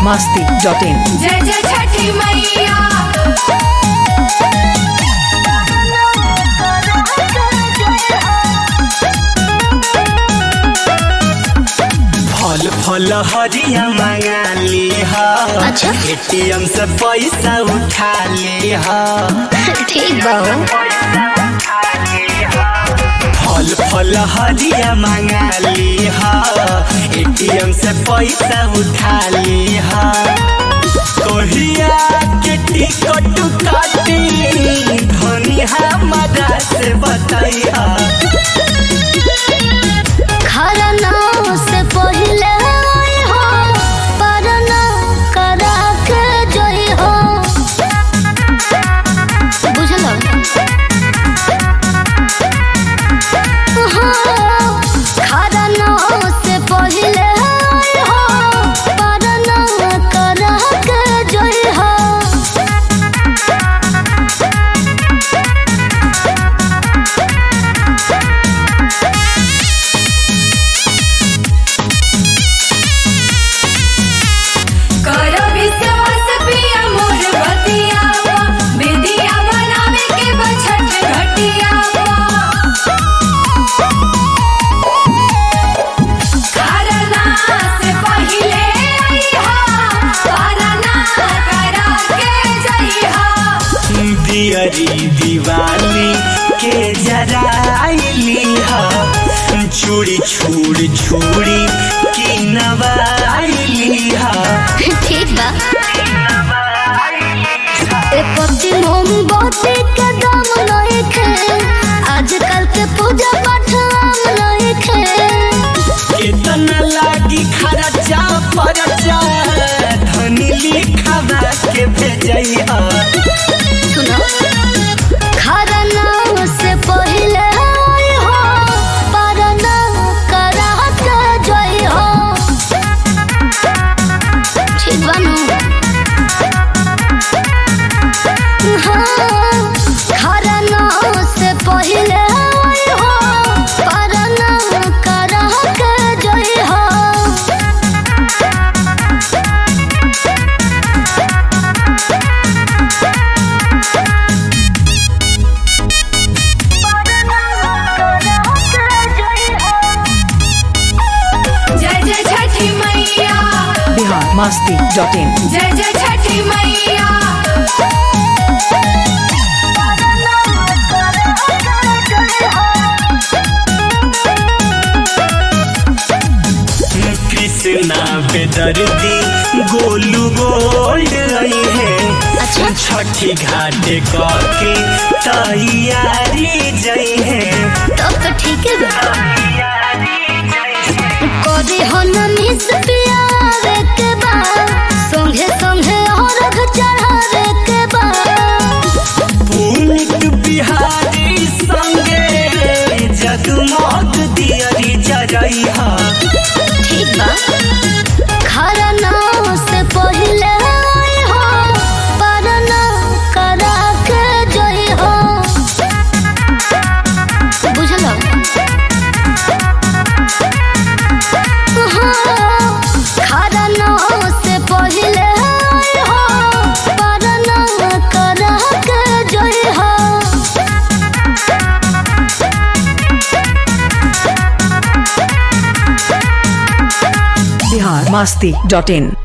masti dot in. जय जय छठी मैया फल फल हरिया मंगा ली हा अच्छा। एटीएम से पैसा उठा ली हा ठीक बा हो फल फल हरिया मंगा ली हा एटीएम से पैसा उठा ली हा कहिया के टिकट काटी धनी हमारा से बताइया खरना से पहिले आई हो परना करा के जोई हो बुझलो हाँ, खरना से पहिले आई हो परना करा के जोई हो कर विश्वास पिया मोर बतिया बेदिया बनावे के बछट घटिया करना से पहिले आईहा परना करा के जइहा दियरी दिवाली के जराइली हा चूड़ी छूड़ छूड़ी की नवाइली हा ठीक बा एक पत्ती मोमबत्ती के दाम नइखे आजकल के पूजा पाठ आम नइखे कितना लागी खर्चा परचा धनी लिखावा के भेजैया सुनो खरना से पहिले आई हो परना करा के जई हो ठीक बानू हाँ, खरना से पहिले आई हो परना करा के जई हो जय जय छठी मैया Bihar masti dot in. जय जय छठी मैया कृष्णा बेदर्दी गोलू गोल्ड रही है अच्छा। छठी घाट के तैयारी जई है तब तो ठीक है बा कभी हो न मिस पियावे के बा संगे संगे और चढ़ावे के बा पुनित बिहारी संगे जगमग दियरी जरैहा ठीक बा खरना से पहिले आई हो परना करा के जई हो बुझलो हाँ, खरना से पहिले आई हो परना करा के जई हो Bihar masti dot in.